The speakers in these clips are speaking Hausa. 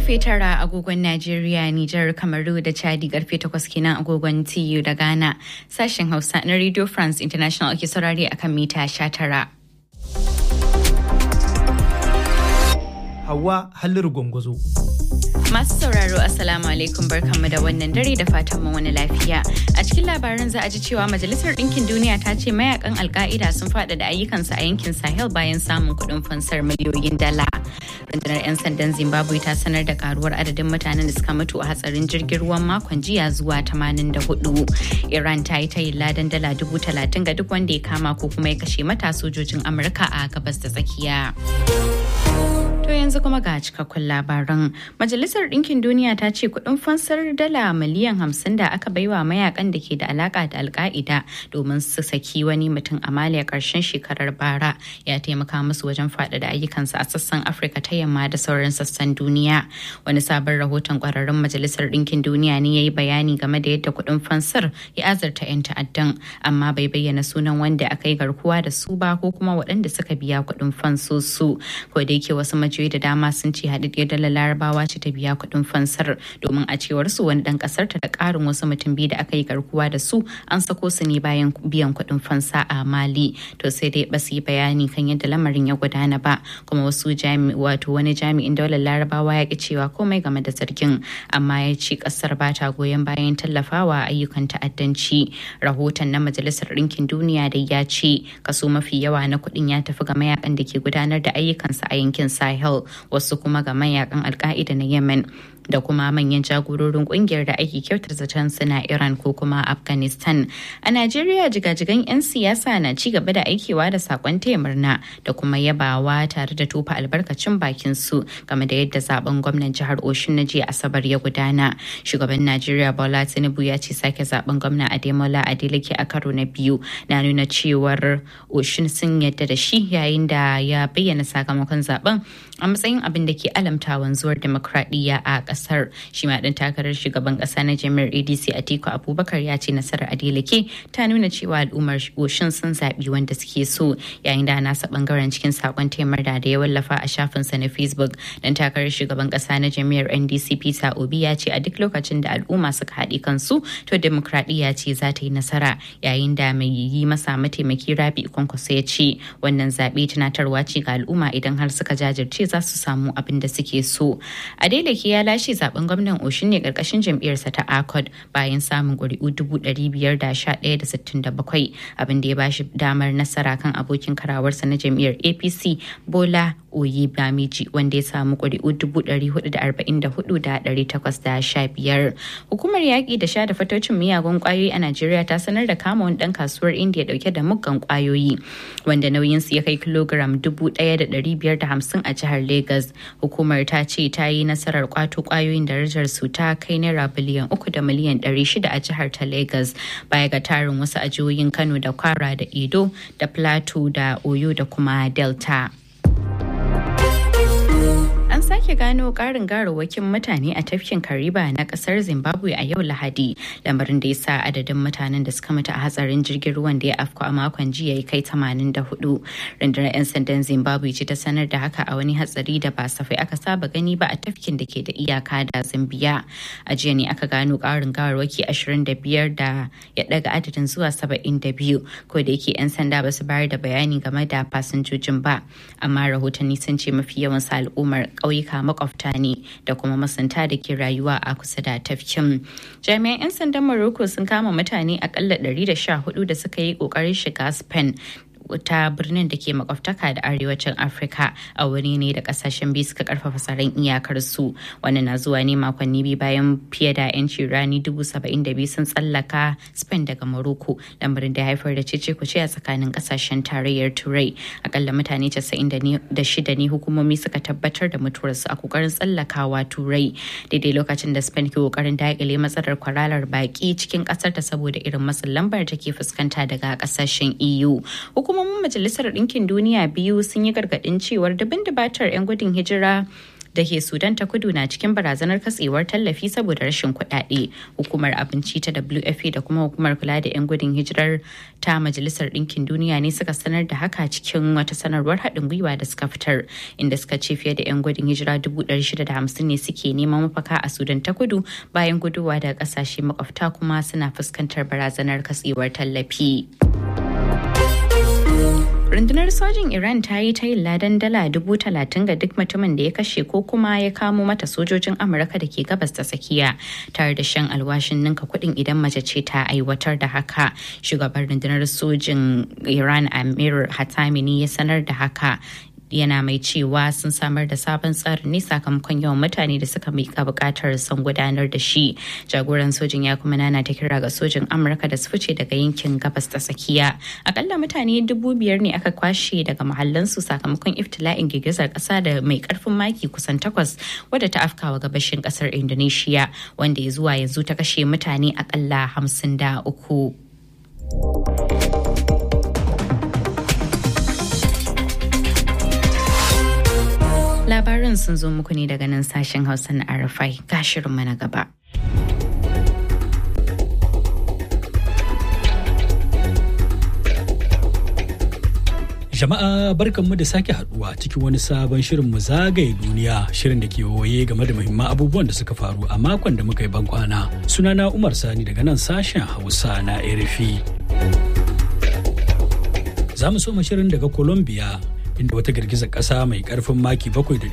karfe tara agogon Najeriya, Nijar, Kamaru da Chadi karfe takwas kenan agogon TU da Ghana. Sashen Hausa na Radio France International ake saurare akan mita sha tara. Hawa Halliru Gwangwazo. Masu sauraro Assalamu alaikum barkanmu da wannan dare da fatan mu wani lafiya. A cikin labaran za a ji cewa Majalisar Ɗinkin Duniya ta ce mayakan Alka'ida sun faɗaɗa ayyukansu a yankin Sahel bayan samun kuɗin fansar miliyoyin dala. Rundunar 'yan sandan Zimbabwe ta sanar da karuwar adadin mutanen da suka mutu a hatsarin jirgin ruwan makon jiya zuwa 84. Iran ta yi tayin ladan dala dubu talatin ga duk wanda ya kama ko kuma ya kashe mata sojojin Amurka a gabas da tsakiya. To yanzu kuma ga cikakkun labaran. Majalisar Ɗinkin Duniya ta ce kuɗin fansar dala miliyan hamsin da aka baiwa mayakan da ke da alaka da alka'ida domin su saki wani mutum a Mali a ƙarshen shekarar bara ya taimaka musu wajen faɗaɗa ayyukansu a sassan Afirka ta yamma da sauran sassan duniya. Wani sabon rahoton ƙwararrun Majalisar Ɗinkin Duniya ne ya yi bayani game da yadda kuɗin fansar ya azarta 'yan ta'addan amma bai bayyana sunan wanda aka yi garkuwa da su ba ko kuma waɗanda suka biya kuɗin fansosu. Ko da yake wasu majiyoyi da dama sun ce haɗaɗɗiyar dalar larabawa ce ta biya kuɗin fansar domin a cewar su wani ɗan ƙasar ta da ƙarin wasu mutum biyu da aka yi garkuwa da su an sako su ne bayan biyan kuɗin fansa a mali to sai dai ba su yi bayani kan yadda lamarin ya gudana ba kuma wasu jami wato wani jami'in daular larabawa ya ki cewa komai game da zargin amma ya ce ƙasar ba ta goyon bayan tallafawa ayyukan ta'addanci rahoton na majalisar ɗinkin duniya da ya ce kaso mafi yawa na kuɗin ya tafi ga mayakan da ke gudanar da ayyukansa a yankin sahel wasu kuma ga mayakan alka'ida na yemen da kuma manyan jagororin kungiyar da ake kyautar zaton suna iran ko kuma afghanistan a najeriya jigajigan 'yan siyasa na ci gaba da aikewa da sakon taya murna da kuma yabawa tare da tofa albarkacin bakin su game da yadda zaben gwamnan jihar oshun na jiya asabar ya gudana shugaban najeriya bola tinubu ya ce sake zaben gwamna ademola adeleke a karo na biyu na nuna cewar oshun sun yadda da shi yayin da ya bayyana sakamakon zaben a matsayin abin da ke alamta wanzuwar demokradiyya a kasar shi ma dan takarar shugaban kasa na jami'ar adc atiku abubakar ya ce nasarar adeleke ta nuna cewa al'ummar oshin sun zaɓi wanda suke so yayin da nasa bangaren cikin sakon taimar da ya wallafa a shafinsa na facebook dan takarar shugaban kasa na jami'ar ndc peter obi ya ce a duk lokacin da al'umma suka haɗe kansu to demokradiyya ce za ta yi nasara yayin da mai yi masa mataimaki rabi kwankwaso ya ce wannan zaɓe tunatarwa ce ga al'umma idan har suka jajirce za su samu abin da suke so adeleke ya lashe zaben gwamnan oshin ne karkashin jam'iyyarsa ta accord bayan samun ƙuri'u dubu ɗari biyar da sha ɗaya da sittin da bakwai abin da ya bashi damar nasara kan abokin karawarsa na jam'iyyar apc bola oyi bamiji wanda ya samu ƙuri'u dubu ɗari hudu da arba'in da hudu da ɗari takwas da sha biyar hukumar yaƙi da sha da fatocin miyagun ƙwayoyi a najeriya ta sanar da kama wani ɗan kasuwar indiya ɗauke da muggan ƙwayoyi wanda nauyinsu ya kai kilogram dubu ɗaya da ɗari biyar da hamsin a jihar Legas. Hukumar ta ce ta yi nasarar kwato kwayoyin darajar su ta kai naira biliyan uku da miliyan ɗari shida a jihar ta Legas baya ga tarin wasu ajiyoyin Kano da Kwara da Edo da Plateau da Oyo da kuma Delta. An sake gano karin garawakin mutane a tafkin Kariba na kasar Zimbabwe a yau Lahadi, lamarin da ya sa adadin mutanen da suka mutu a hatsarin jirgin ruwan da ya afko a makon jiya ya kai 84. Rundunar 'yan sandan Zimbabwe ce ta sanar da haka a wani hatsari da ba safai aka saba gani ba a tafkin da ke da iyaka da Zambiya. A jiya ne aka gano karin gawarwaki 25 da ya daga adadin zuwa 72, ko da yake 'yan sanda ba su bayar da bayani game da fasinjojin ba, amma rahotanni sun ce mafi yawan sa al'ummar ƙauyuka makwabta ne da kuma masanta da ke rayuwa a kusa da tafkin. Jami'an 'yan sandan Morocco sun kama mutane akalla 114 da suka yi ƙoƙarin shiga Spain ta birnin da ke makwabtaka da arewacin afirka a wuri ne da kasashen biyu suka karfafa tsaron iyakar su wani na zuwa ne makonni biyu bayan fiye da yanci rani dubu saba'in da biyu sun tsallaka spain daga morocco lamarin da haifar da cece kuce a tsakanin kasashen tarayyar turai akalla mutane casa'in da shida ne hukumomi suka tabbatar da mutuwarsu a kokarin tsallakawa turai daidai lokacin da spain ke kokarin daƙile matsalar kwararar baki cikin kasar ta saboda irin matsin lambar da ke fuskanta daga kasashen eu hukumomin majalisar ɗinkin duniya biyu sun yi gargaɗin cewar dabin dabatar 'yan gudun hijira da ke Sudan ta kudu na cikin barazanar katsewar tallafi saboda rashin kuɗaɗe. Hukumar abinci ta WFP da kuma hukumar kula da 'yan gudun hijirar ta Majalisar Ɗinkin Duniya ne suka sanar da haka cikin wata sanarwar haɗin gwiwa da suka fitar inda suka ce fiye da 'yan gudun hijira 650 ne suke neman mafaka a Sudan ta kudu bayan guduwa daga ƙasashe makwabta kuma suna fuskantar barazanar katsewar tallafi. rundunar sojin iran ta yi tayin ladan dala dubu talatin ga duk mutumin da ya kashe ko kuma ya kamo mata sojojin amurka da ke gabas ta tsakiya tare da shan alwashin ninka kuɗin idan mace ce ta aiwatar da haka shugaban rundunar sojin iran amir hatami ne ya sanar da haka yana mai cewa sun samar da sabon tsarin ne sakamakon yawan mutane da suka mika bukatar son gudanar da shi jagoran sojin ya kuma nana ta kira ga sojin amurka da su fice daga yankin gabas ta tsakiya akalla mutane dubu biyar ne aka kwashe daga mahallansu sakamakon iftila'in girgizar kasa da mai karfin maki kusan takwas wadda ta afkawa gabashin kasar indonesia wanda ya zuwa yanzu ta kashe mutane akalla hamsin da uku. Labarin sun zo muku ne daga nan sashen Hausa na Arafai ga shirinmu na gaba. Jama'a barkanmu da sake haduwa cikin wani sabon shirin mu zagaye duniya shirin da ke waye game da muhimman abubuwan da suka faru a makon da muka yi bankwana. Sunana Umar Sani daga nan sashen Hausa na RFI. Za mu so shirin daga Colombia inda wata girgizar ƙasa mai ƙarfin maki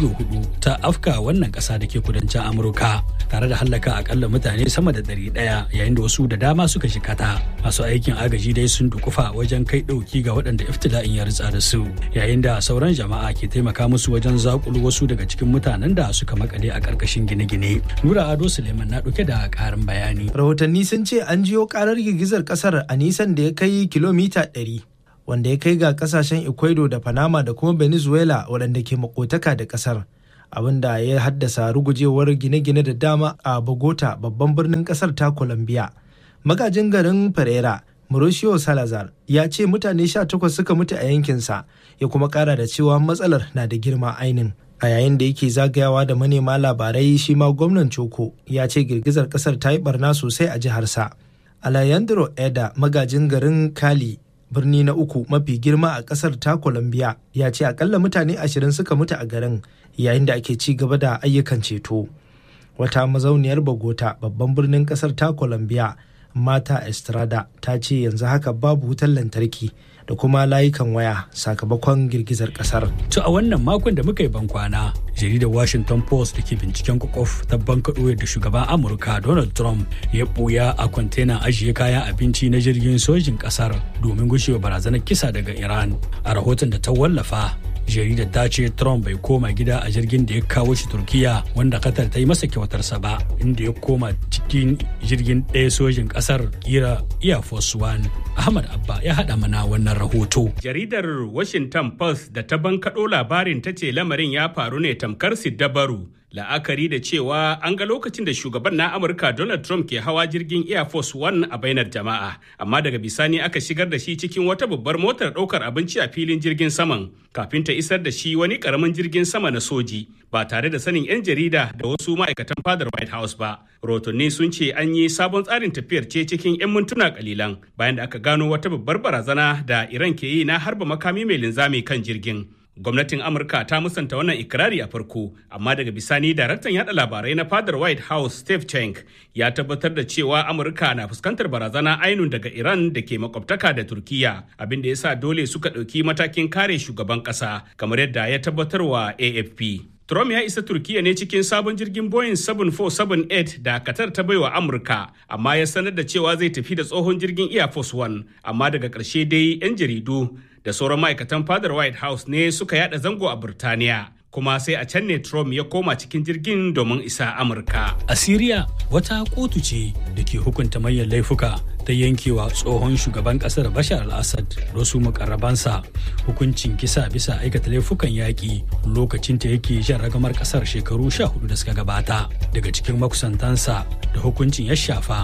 7.4 ta afka wannan ƙasa da ke kudancin amurka tare da hallaka akalla mutane sama da ɗari ɗaya yayin da wasu da dama suka shikata masu aikin agaji dai sun dukufa wajen kai ɗauki ga waɗanda iftila'in ya ritsa da su yayin da sauran jama'a ke taimaka musu wajen zakulu wasu daga cikin mutanen da suka makale a ƙarƙashin gine-gine nura ado suleiman na ɗauke da ƙarin bayani rahotanni sun ce an jiyo ƙarar girgizar ƙasar a nisan da ya kai kilomita ɗari wanda ya kai ga kasashen ecuador da panama da kuma venezuela waɗanda ke makotaka da ƙasar abinda ya haddasa rugujewar gine-gine da dama a bogota babban birnin ƙasar ta colombia magajin garin pereira mauricio salazar ya ce mutane 18 suka mutu a yankinsa ya kuma ƙara da cewa matsalar na da girma ainin a yayin da yake zagayawa da manema labarai shi ma gwamnan Choko ya ce girgizar ƙasar ta yi barna sosai a jiharsa. Alayandro Eda magajin garin Kali birni na uku mafi girma a kasar ta Colombia ya ce akalla mutane ashirin suka mutu a garin yayin da ake ci gaba da ayyukan ceto. Wata mazauniyar Bogota babban birnin kasar ta Colombia Mata Estrada ta ce yanzu haka babu wutar lantarki da kuma layukan waya sakamakon girgizar kasar. To a wannan makon da muka yi bankwana, jaridar Washington Post da ke binciken kwakwaf ta bankaɗo da shugaban Amurka Donald Trump ya ɓuya a kwantenan ajiye kayan abinci na jirgin sojin ƙasar domin gushewa barazanar kisa daga Iran. A rahoton da ta wallafa, jaridar ta ce Trump bai koma gida a jirgin da ya kawo shi Turkiya wanda Qatar ta yi masa kyautarsa ba, inda ya koma cikin jirgin ɗaya sojin ƙasar kira Air Force One. Ahmad Abba ya haɗa mana wannan rahoto. Jaridar Washington Post da ta bankaɗo labarin ta ce lamarin ya faru ne tamkar Siddabaru. La'akari da cewa an ga lokacin da shugaban na Amurka Donald Trump ke hawa jirgin Air Force One a bainar jama'a, amma daga bisani aka shigar da shi cikin wata babbar motar ɗaukar abinci a filin jirgin saman kafin ta isar da shi wani ƙaramin jirgin sama na soji ba tare da sanin 'yan jarida da wasu ma'aikatan fadar White House ba. Rotonni sun ce an yi sabon tsarin tafiyar ce cikin 'yan mintuna kalilan bayan da aka gano wata babbar barazana da Iran ke yi na harba makami mai linzami kan jirgin. Gwamnatin Amurka ta musanta wannan ikirari a farko, amma daga bisani daraktan yada labarai na fadar White House Steve Cheng ya tabbatar da cewa Amurka na fuskantar barazana ainun daga Iran da ke makwabtaka da Turkiya, abin da ya sa dole suka ɗauki matakin kare shugaban ƙasa, kamar yadda ya tabbatarwa AFP. Trump ya isa Turkiya ne cikin sabon jirgin Boeing 747-8 da Qatar ta baiwa Amurka, amma ya sanar da cewa zai tafi da tsohon jirgin Air Force One, amma daga ƙarshe dai 'yan jaridu da sauran ma'aikatan fadar White House ne suka yada zango a Burtaniya. Kuma sai a can ne Trump ya koma cikin jirgin domin isa Amurka. A Siriya wata kotu ce da ke hukunta manyan laifuka ta yankewa tsohon shugaban kasar Bashar al-Assad da wasu mukarrabansa hukuncin kisa bisa aikata laifukan yaƙi lokacin ta yake jan ragamar kasar shekaru sha hudu da suka gabata daga cikin makusantansa da hukuncin ya shafa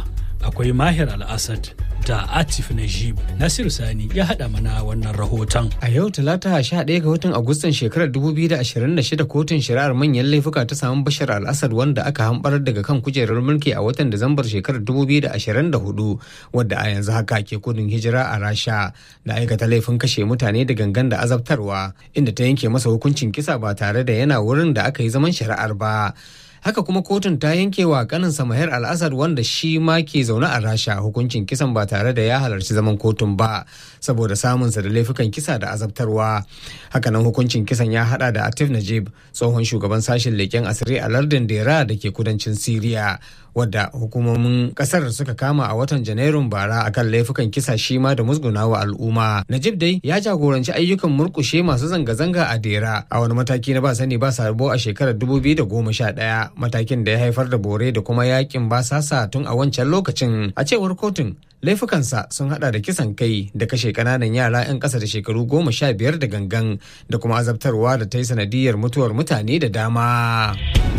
akwai mahir al-assad da atif najib nasiru sani ya haɗa mana wannan rahoton a yau talata 11 ga watan agustan shekarar 2026 kotun shari'ar manyan laifuka ta samu bashar al-assad wanda aka hambarar daga kan kujerar mulki a watan disambar shekarar 2024 wadda a yanzu haka ke kudin hijira a rasha da aikata laifin kashe mutane da gangan da azabtarwa inda ta yanke masa hukuncin kisa ba tare da yana wurin da aka yi zaman shari'ar ba haka kuma kotun ta yanke wa kaninsa mahir al-assad wanda shi ma ke zaune a rasha hukuncin kisan ba tare da ya halarci zaman kotun ba saboda samunsa da laifukan kisa da azabtarwa hakanan hukuncin kisan ya hada da atif najib tsohon shugaban sashen leken asiri a lardin dera da ke kudancin siriya wadda hukumomin kasar suka kama a watan janairun bara akan laifukan kisa shi ma da musgunawa al'umma najib dai ya jagoranci ayyukan murkushe masu zanga-zanga a dera a wani mataki na ba sani ba sabo a shekarar 2011 matakin da ya haifar da bore da kuma yakin basasa tun a wancan lokacin a cewar kotun laifukansa sun hada da kisan kai da kashe kananan yara 'yan ƙasa da shekaru goma sha biyar da gangan da kuma azabtarwa da ta yi sanadiyar mutuwar mutane da dama.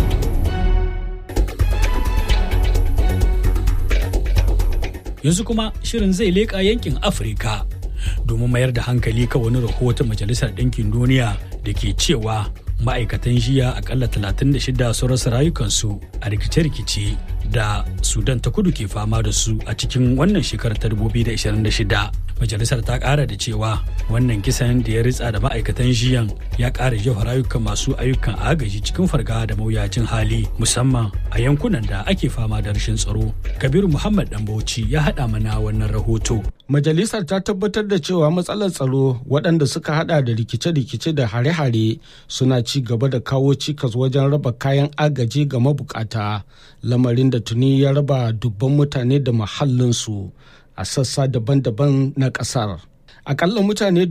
yanzu kuma shirin zai leƙa yankin afirka domin mayar da hankali kan wani rahoton majalisar ɗinkin duniya da ke cewa ma'aikatan jiya akalla 36 sun rasa rayukansu a rikice-rikice da sudan ta kudu ke fama da su a cikin wannan shekarar ta 2026 majalisar ta kara da cewa wannan kisan da ya ritsa da ma'aikatan jiyan ya kara jefa rayukan masu ayyukan agaji cikin farga da mawuyacin hali musamman a yankunan da ake fama da rashin tsaro kabiru muhammad dan bauchi ya haɗa mana wannan rahoto majalisar ta tabbatar da cewa matsalar tsaro waɗanda suka hada da rikice-rikice da hare-hare suna ci gaba da kawo cikas wajen raba kayan agaji ga mabukata lamarin da tuni ya raba dubban mutane da mahallinsu a sassa daban-daban na ƙasar. Akalla mutane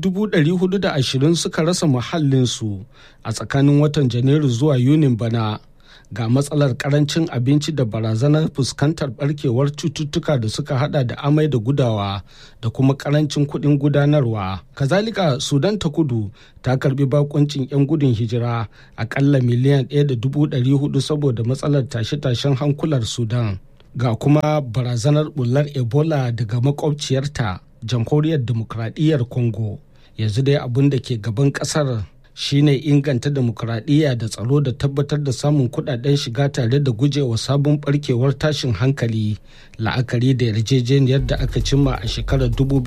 420 suka rasa muhallinsu a tsakanin watan Janairu zuwa Yunin bana ga matsalar karancin abinci da barazanar fuskantar barkewar cututtuka da suka hada da amai da gudawa da kuma karancin kuɗin gudanarwa. Kazalika Sudan ta kudu ta karbi bakuncin 'yan gudun hijira akalla miliyan 1.400 saboda matsalar tashe-tashen hankular Sudan. ga kuma barazanar bullar ebola daga makwabciyarta jamhuriyar demokradiyyar congo yanzu dai abin da ke gaban kasar shine inganta demokuraɗiyya da tsaro da tabbatar da samun kudaden shiga tare da gujewa sabon barkewar tashin hankali la'akari da yarjejeniyar da aka cimma a shekarar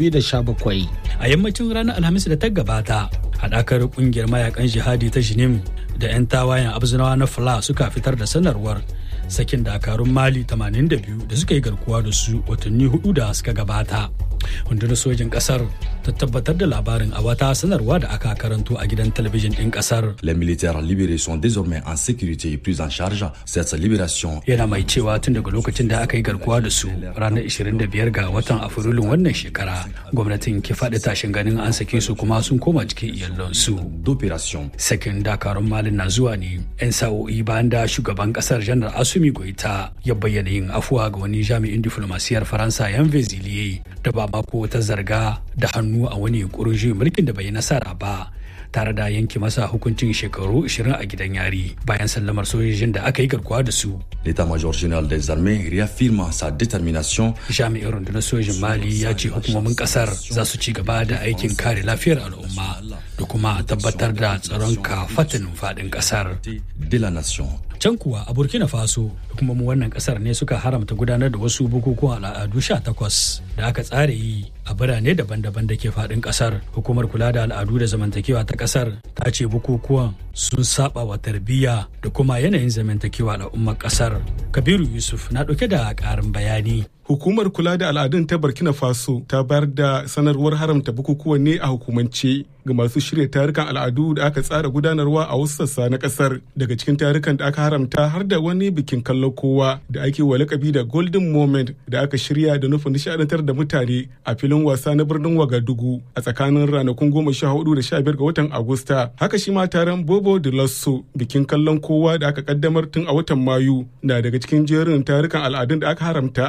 2017 a yammacin ranar alhamis da ta gabata haɗakar ƙungiyar mayakan jihadi ta jinim da 'yan tawayen abzinawa na fla suka fitar da sanarwar sakin dakarun mali 82 da suka yi garkuwa da su watanni hudu da suka gabata rundunar sojin kasar ta tabbatar da labarin a wata sanarwa da aka karanto a gidan talabijin din kasar Les militaires libérés sont désormais en sécurité et pris en charge. Cette libération yana mai cewa tun daga lokacin da aka yi garkuwa da su ranar 25 ga watan afrilun wannan shekara gwamnatin ke faɗi tashin ganin an sake su kuma sun koma cikin iyalansu d'opération sakin dakarun malin na zuwa ne 'yan sa'o'i bayan da shugaban kasar janar asumi goita ya bayyana yin afuwa ga wani jami'in diflomasiyar faransa yan veziliye da ba mako ta zarga da hannu a wani yunkurin juyin mulkin da bai yi nasara ba tare da yanke masa hukuncin shekaru 20 a gidan yari bayan sallamar sojojin da aka yi garkuwa da su L'état-major général des armées réaffirme sa détermination jami'in rundunar sojin mali ya ce hukumomin kasar za su ci gaba da aikin kare lafiyar al'umma da kuma tabbatar da tsaron kafatanin faɗin kasar de la nation. can kuwa a burkina faso hukumomin wannan kasar ne suka haramta gudanar da wasu bukukuwan al'adu 18 da aka tsara yi a birane daban-daban da ke faɗin kasar hukumar kula da al'adu da zamantakewa ta kasar ta ce bukukuwan sun saba wa tarbiyya da kuma yanayin zamantakewa al'ummar kasar kabiru yusuf na ɗauke da ƙarin bayani Hukumar kula da al'adun ta Burkina Faso ta bayar da sanarwar haramta bukukuwan ne a hukumance ga masu shirya tarukan al'adu da aka tsara gudanarwa a wasu sassa na kasar. Daga cikin tarukan da aka haramta har da wani bikin kallon kowa da ake wa lakabi da Golden Moment da aka shirya da nufin nishadantar da mutane a filin wasa na birnin Wagadugu a tsakanin ranakun goma sha hudu da sha biyar ga watan Agusta. Haka shi ma taron Bobo de Lasso bikin kallon kowa da aka kaddamar tun a watan Mayu na daga cikin jerin tarukan al'adun da aka haramta a kasar.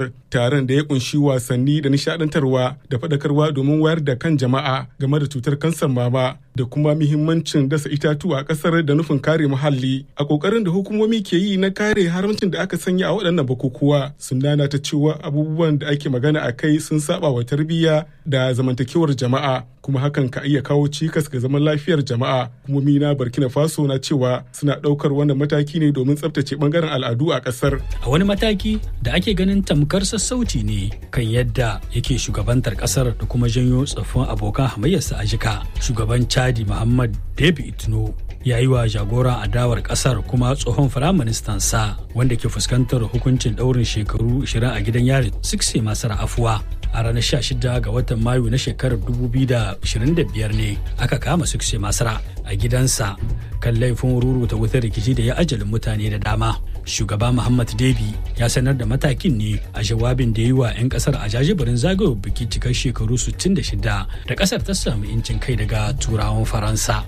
kasar taron da ya kunshi wasanni da nishadantarwa da faɗakarwa domin wayar da kan jama'a game da cutar kansar mama da kuma muhimmancin dasa itatuwa a kasar da nufin kare muhalli a kokarin da hukumomi ke yi na kare haramcin da aka sanya a waɗannan bukukuwa sun nana ta cewa abubuwan da ake magana a kai sun saba wa tarbiyya da zamantakewar jama'a kuma hakan ka iya kawo cikas ga zaman lafiyar jama'a hukumomi na burkina faso na cewa suna ɗaukar wannan mataki ne domin tsabtace bangaren al'adu a ƙasar a wani mataki da ake ganin tamkar sassauci ne kan yadda yake shugabantar ƙasar da kuma janyo tsoffin abokan hamayyarsa a jika shugaban chadi muhammad david itno ya yi wa jagoran adawar kasar kuma tsohon firaministan sa wanda ke fuskantar hukuncin daurin shekaru 20 a gidan yari sikse masu afuwa a ranar 16 ga watan mayu na shekarar 2025 ne aka kama sikse masara a gidansa kan laifin ruruta wutar rikici da ya ajalin mutane da dama shugaba muhammad debi ya sanar da matakin ne a jawabin da ya yi wa 'yan kasar a jajibirin zagayowar biki cikar shekaru 66 da kasar ta samu incin kai daga turawan faransa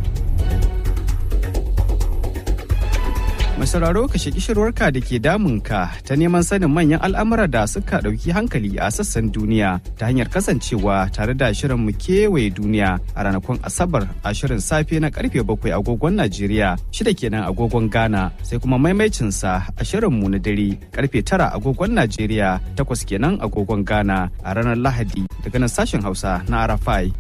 Mai sauraro ka shaki shirwarka da ke damunka ta neman sanin manyan al'amura da suka ɗauki hankali a sassan duniya ta hanyar kasancewa tare da shirin mu kewaye duniya a ranakun Asabar a shirin safe na karfe bakwai agogon Najeriya shida kenan agogon Ghana sai kuma maimaicinsa a shirin mu na dare karfe tara agogon Najeriya takwas kenan agogon Ghana a ranar Lahadi daga nan sashen Hausa na Arafai.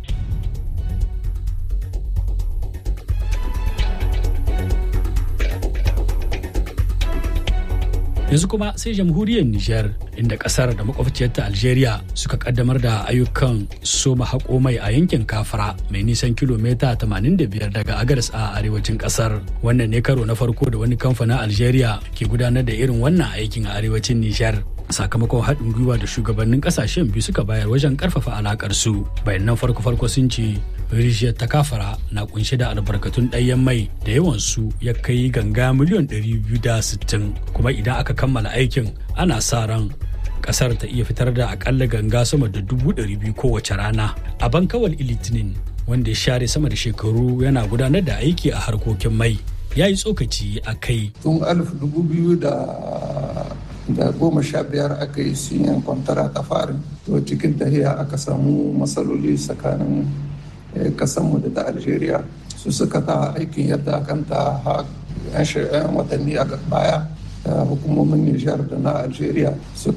yanzu kuma sai jamhuriyar Nijar inda kasar da makwabciyarta Algeria suka kaddamar da ayyukan soma haƙo mai a yankin Kafara mai nisan kilomita 85 daga Agadas a arewacin kasar. Wannan ne karo na farko da wani kamfanin Algeria ke gudanar da irin wannan aikin a arewacin Nijar. sakamakon haɗin gwiwa da shugabannin ƙasashen biyu suka bayar wajen ƙarfafa alaƙar su bayanan farko-farko sun ce rijiyar ta kafara na kunshe da albarkatun ɗayan mai da yawan su ya kai ganga miliyan 260 kuma idan aka kammala aikin ana sa ran kasar ta iya fitar da akalla ganga sama da dubu ɗari biyu kowace rana a bankawal ilitinin wanda ya share sama da shekaru yana gudanar da aiki a harkokin mai ya yi tsokaci a kai tun alif dubu biyu da da goma sha biyar aka yi sinyan kwantara ta farin to cikin tahiya aka samu matsaloli tsakanin kasanmu da ta algeria su suka ta aikin yadda akan ta yan watanni a baya hukumomin nijar da na algeria suka